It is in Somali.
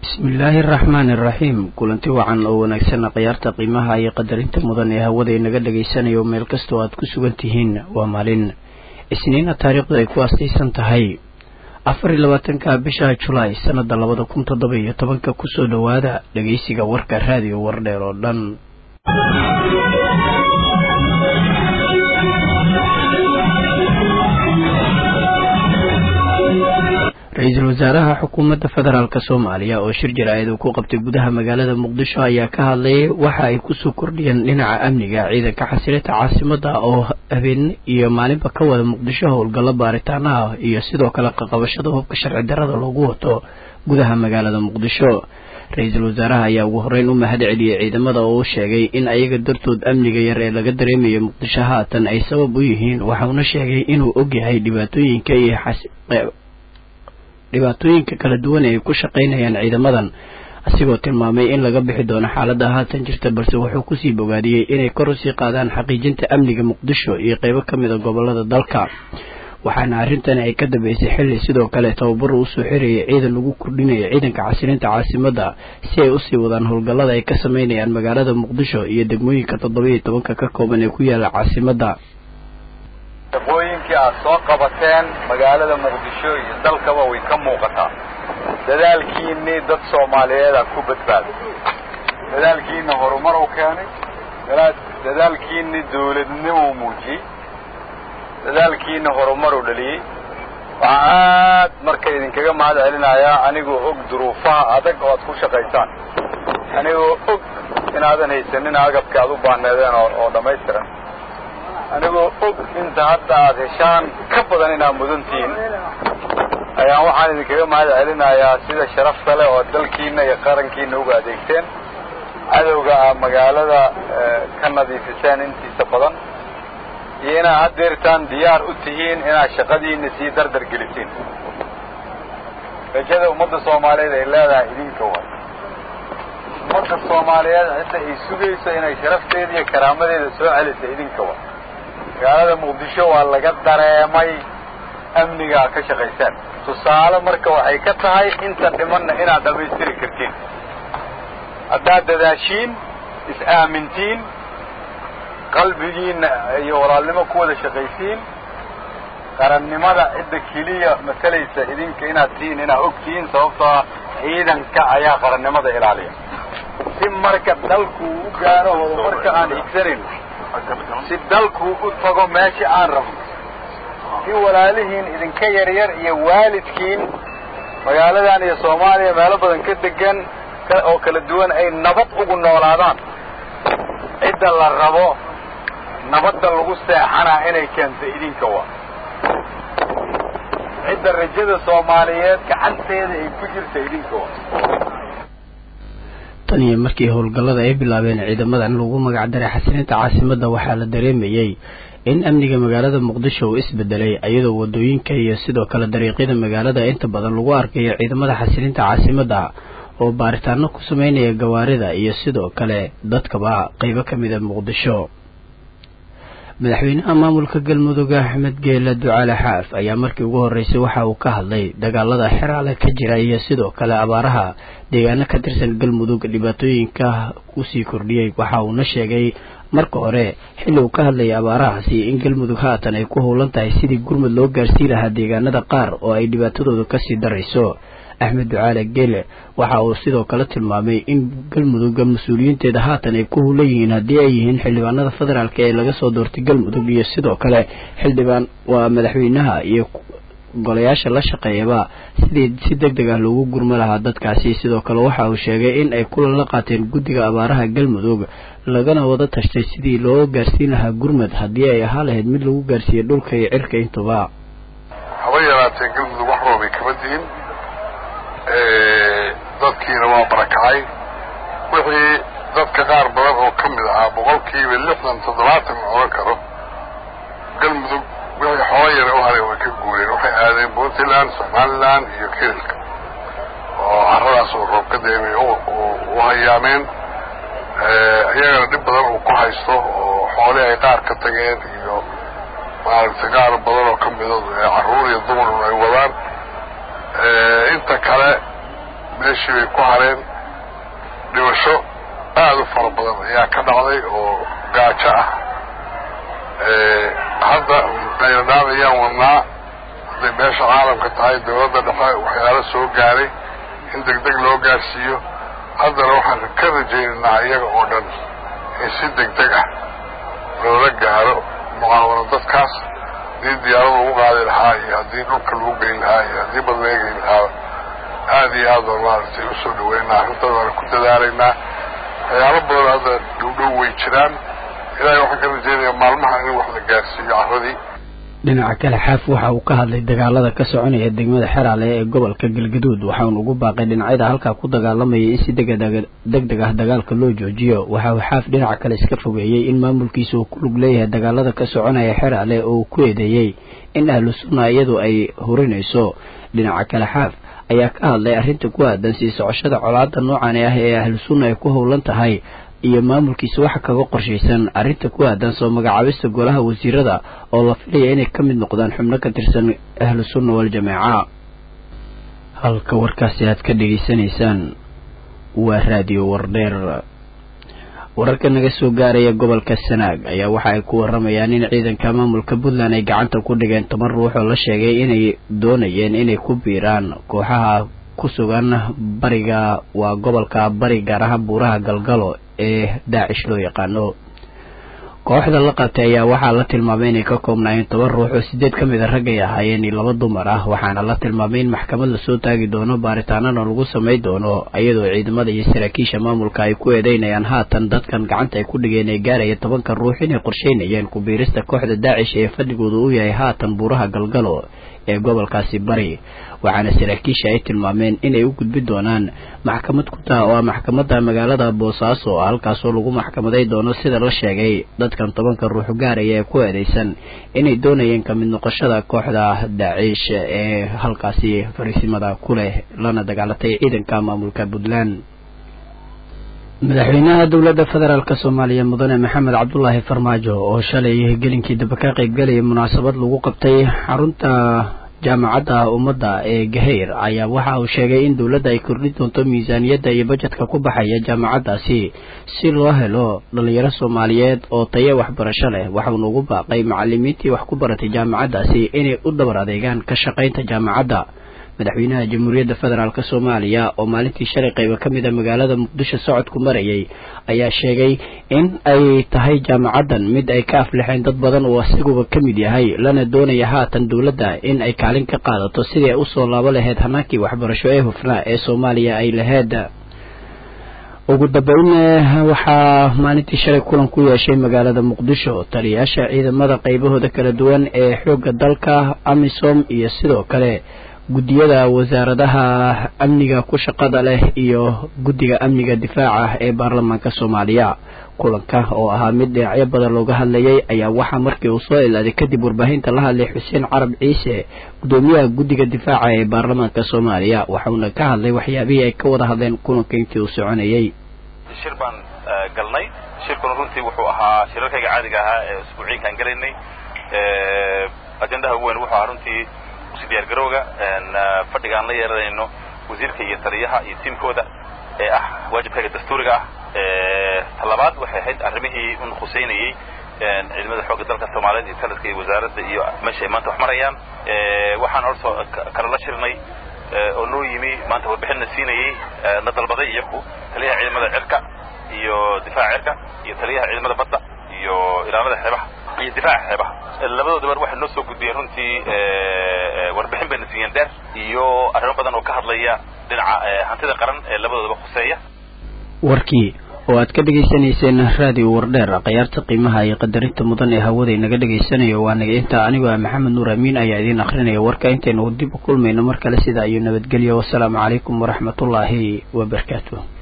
bismillaahi araxmaani iraxiim kulanti wacan oo wanaagsan khiyaarta qiimaha iyo qadarinta mudan ee hawada inaga dhagaysanayo meel kastoo aad ku sugan tihiin waa maalin isniina taariikhdu ay ku aastaysan tahay afar iyo labaatanka bisha julaay sanada labada kun toddoba iyo tobanka kusoo dhowaada dhageysiga warka raadiyo wardheer oo dhan ra-iisul wasaaraha xukuumadda federaalk soomaaliya oo shir jaraa'id uu ku qabtay gudaha magaalada muqdisho ayaa ka hadlayay waxa ay kusoo kordhiyeen dhinaca amniga ciidanka xasilinta caasimada oo habeen iyo maalinba ka wada muqdisho howlgallo baaritaanaha iyo sidoo kale qaqabashada hubka sharci darada loogu wato gudaha magaalada muqdisho ra-iisul wasaaraha ayaa ugu horeyn u mahad celiyey ciidamada oo u sheegay in ayaga dartood amniga yar ee laga dareemayo muqdisho haatan ay sabab u yihiin waxauna sheegay inuu ogyahay dhibaatooyinka iyo dhibaatooyinka kala duwan ee ay ku shaqaynayaan ciidamadan asigoo tilmaamay in laga bixi doono xaaladda haatan jirta balse wuxuu kusii bogaadiyey inay kor usii qaadaan xaqiijinta amniga muqdisho iyo qeybo ka mid a gobolada dalka waxaana arrintani ay ka dambeysay xilli sidoo kale tababar uu usoo xirayay ciidan lagu kordhinaya ciidanka xasilinta caasimadda si ay usii wadaan howlgallada ay ka sameynayaan magaalada muqdisho iyo degmooyinka toddoba iyo tobanka ka kooban ee ku yaala caasimadda shaqooyinkii aad soo qabateen magaalada muqdisho iyo dalkaba way ka muuqataa dadaalkiinii dad soomaaliyeeda ku badbaaday dadaalkiina horumar u keenay dadaalkiinii dawladnimo u muujiyey dadaalkiina horumar u dhaliyey waxaa aad marka idinkaga mahad celinayaa anigoo og duruufaha adag oo aad ku shaqaysaan anigoo og inaadan haysanin agabka aad u baahneedeen oo dhammaystiran anigoo og inta hadda aad heshaan ka badan inaad mudan tihiin ayaan waxaan idinkaga mahad celinayaa sida sharafta leh oo dalkiina iyo qarankiina uga adeegteen cadowga aa magaalada ka nadiifiseen intiisa badan iyo inaad haddeertaan diyaar u tihiin inaad shaqadiina sii dardar gelisiin rajada ummadda soomaaliyeed ay leedahay idinka waay ummadda soomaaliyeed cidda ay sugayso inay sharafteeda iyo karaamadeeda soo celisa idinka waay magaalada muqdisho waa laga dareemay amnigaa ka shaqaysaan tusaale marka waxay ka tahay inta dhimanna inaad dhammaystiri kartiin haddaad dadaashiin is-aamintiin qalbigiinna iyo walaalnimo ku wada shaqaysiin qarannimada cidda keliya matalaysa idinka inaad tihiin inaad og tihiin sababtoo ah ciidanka ayaa qarannimada ilaaliya si marka dalku u gaaro horumarka aan higsanayn si dalku u tago meesha aan rabno si walaalihiin idinka yaryar iyo waalidkiin magaaladan iyo soomaaliya meelo badan ka degan oo kala duwan ay nabad ugu noolaadaan cidda la rabo nabadda lagu seexanaa inay keento idinka waa cidda rajada soomaaliyeed gacanteeda ay ku jirta idinka waa tan iyo markii howlgallada ay bilaabeen ciidamadan lagu magacdaray xasilinta caasimadda waxaa la dareemayey in amniga magaalada muqdisho uu isbedelay iyadoo wadooyinka iyo sidoo kale dariiqyada magaalada inta badan lagu arkayo ciidamada xasilinta caasimadda oo baaritaano ku sameynaya gawaarida iyo sidoo kale dadkaba qeybo ka mid a muqdisho madaxweynaha maamulka galmudug axmed geela ducaale xaaf ayaa markii ugu horreysay waxa uu ka hadlay dagaalada xeraale ka jira iyo sidoo kale abaaraha deegaano ka tirsan galmudug dhibaatooyinka kusii kordhiyey waxa uuna sheegay marka hore xilli uu ka hadlayay abaarahaasi in galmudug haatan ay ku howlan tahay sidii gurmud loo gaarsii lahaa deegaanada qaar oo ay dhibaatadooda kasii darayso axmed ducaale geele waxa uu sidoo kale tilmaamay in galmudugga mas-uuliyiinteeda haatan ay ku hulan yihiin haddii ay yihiin xildhibaanada federaalk ee laga soo doortay galmudug iyo sidoo kale xildhibaan waa madaxweynaha iyo golayaasha la shaqeeyaba sidii si deg deg ah loogu gurmo lahaa dadkaasi sidoo kale waxa uu sheegay in ay kulan la qaateen guddiga abaaraha galmudug lagana wada tashtay sidii loo gaarsiin lahaa gurmud haddii ay ahaa lahayd mid lagu gaarsiiyo dhulka iyo cirka intuba haba yaraatee galmudug wax roobay kama dihin dadkiina waa barakacay wixii dadka qaar badan oo ka mid ahaa boqolkiiba lixdan toddobaatan la odhan karo galmudug wixii xoola yara u haray way ka guureen waxay aadeen puntland somaliland iyo kirilka oo carradaas oo roob ka deemay u hayaameen iyagana dhib badan uu ku haysto oo xoolii ay qaar ka tageen iyo maaragtay qaar badan oo ka midood carruur iyo dumarun ay wadaan inta kale meeshii bay ku hareen dhimasho aada u fara badan ayaa ka dhacday oo gaajo ah hadda qaynadhaan ayaan wadnaa hadday meesha caalamka tahay dawladda dhexe waxyaalo soo gaaray in deg deg loo gaarsiiyo haddana waxaan ka rajaynaynaa iyaga oo dhan in si deg deg ah loola gaaro mucaawano dadkaas haddii diyaarada lagu qaadi lahaa iyo haddii dhulka lagu geyn lahaa iyo haddii bad laga geyn lahaa aada iyo aad baan maaragtay usoo dhaweynaa arrintaas waana ku dadaalaynaa waxyaalo badan hadda dhowdhow way jiraan ilaahay waxaan ka rajaynayaa maalmaha in wax la gaarsiiyo carradii dhinaca kale xaaf waxa uu ka hadlay dagaalada ka soconaya degmada xeraale ee gobolka galgaduud waxauna ugu baaqay dhinacyada halkaa ku dagaalamaya in si deg deg ah dagaalka loo joojiyo waxa uu xaaf dhinaca kale iska fogeeyey in maamulkiisa uu ku lug leeyahay dagaalada ka soconaya xeraale oo uu ku eedeeyey in ahlu sunna iyadu ay hurinayso dhinaca kale xaaf ayaa ka hadlay arrinta ku aadan sii socoshada colaada noocani ah ee ahlu sunna ay ku howlan tahay iyo maamulkiisa waxa kaga qorshaysan arrinta ku aadan soo magacaabista golaha wasiirada oo la filaya inay ka mid noqdaan xubno ka tirsan ahlu sunna waljamaaca halka warkaasi aad ka dhegaysanaysaan waa raadiyo wardheer wararka naga soo gaaraya gobolka sanaag ayaa waxa ay ku waramayaan in ciidanka maamulka puntland ay gacanta ku dhigeen toban ruux oo la sheegay inay doonayeen inay ku biiraan kooxaha ku sugan bariga waa gobolka bari gaar ahaan buuraha galgalo ee daacish loo yaqaano kooxda la qabtay ayaa waxaa la tilmaamay inay ka koobnaayeen toban ruux oo sideed ka mid a raggay ahaayeen iyo laba dumar ah waxaana la tilmaamay in maxkamad lasoo taagi doono baaritaanana lagu samay doono iyadoo ciidamada iyo saraakiisha maamulka ay ku eedeynayaan haatan dadkan gacanta ay ku dhigeen ee gaaraya tobanka ruux inay qorsheynayeen ku-biirista kooxda daacish ee fadhigooda u yahay haatan buuraha galgalo ee gobolkaasi bari waxaana saraakiisha ay tilmaameen inay u gudbi doonaan maxkamad ku taa oo ah maxkamadda magaalada boosaaso halkaasoo lagu maxkamaday doono sida la sheegay dadkan tobanka ruux gaaraya ee ku eedeysan inay doonayeen kamid noqoshada kooxda daaciish ee halkaasi fariisimada ku leh lana dagaalatay ciidanka maamulka puntland madaxweynaha dowladda federaalk soomaaliya mudane maxamed cabdulaahi farmaajo oo shalay gelinkii daba ka qaybgalayay munaasabad lagu qabtay xarunta jaamacadda ummadda ee gahayr ayaa waxa uu sheegay in dowladda ay kordhin doonto miisaaniyadda iyo bajetka ku baxaya jaamacaddaasi si loo helo dhalinyaro soomaaliyeed oo tayo waxbarasho leh waxauna ugu baaqay macalimiintii wax ku baratay jaamacaddaasi inay u dhabar adeegaan ka shaqaynta jaamacadda madaxweynaha jamhuuriyadda federaalk soomaaliya oo maalintii shalay qayba ka mid a magaalada muqdisho socodku marayay ayaa sheegay in ay tahay jaamacaddan mid ay ka aflixeen dad badan oo isaguba ka mid yahay lana doonaya haatan dowladda in ay kaalin ka qaadato sidii ay usoo laabo lahayd hanaankii waxbarasho ee hufnaa ee soomaaliya ay lahayd ugu dambeyn waxaa maalintii shalay kulan ku yeeshay magaalada muqdisho taliyayaasha ciidamada qaybahooda kala duwan ee xoogga dalka amisom iyo sidoo kale guddiyada wasaaradaha amniga ku shaqada leh iyo guddiga amniga difaaca ee baarlamaanka soomaaliya kulanka oo ahaa mid dhinacyo badan looga hadlayay ayaa waxaa markii uu soo ilaaday kadib warbaahinta la hadlay xuseen carab ciise guddoomiyaha guddiga difaaca ee baarlamaanka soomaaliya waxauna ka hadlay waxyaabihii ay ka wada hadleen kulanka intii uu soconayay shir baan galnay shirkuna runtii wuxuu ahaa shirarkayga caadiga ahaa ee isbuuciinkaan gelaynay ajendaha ugu weyn wuxuu ahaa runtii diyaargarowga fadhiga aan la yeeranayno wasiirka iyo taliyaha iyo tiimkooda ee ah waajibkayga dastuuriga ah talabaad waxay ahayd arrimihii un khuseynayey ciidamada xoogga dalka soomaaliyeed iyo taladka iyo wasaaradda iyo meesha ay maanta wax marayaan waxaan horto kala la shirnay oo noo yimi maanta warbixinna siinayey na dalbaday iyaku taliyaha ciidamada cirka iyo difaaca cirka iyo taliyaha ciidamada badda iyo ilaalada xeebaha iyo difaaca xeebaha labadooda waxay noo soo gudbiyeen runtii warbixin bayna siiyeen dheer iyo arrimo badan oo ka hadlaya dhinaca hantida qaran ee labadoodaba khuseeya warkii oo aad ka dhegaysanayseen raadiyo wardheer khiyaarta qiimaha iyo qadarinta mudan ee hawada inaga dhegaysanayo waa naga intaa anigoo ah maxamed nuur amiin ayaa idiin akrinaya warka intaynu dib u kulmayno mar kale sidaa iyo nabadgelyo wasalaamu calaykum waraxmatullaahi wabarakaatu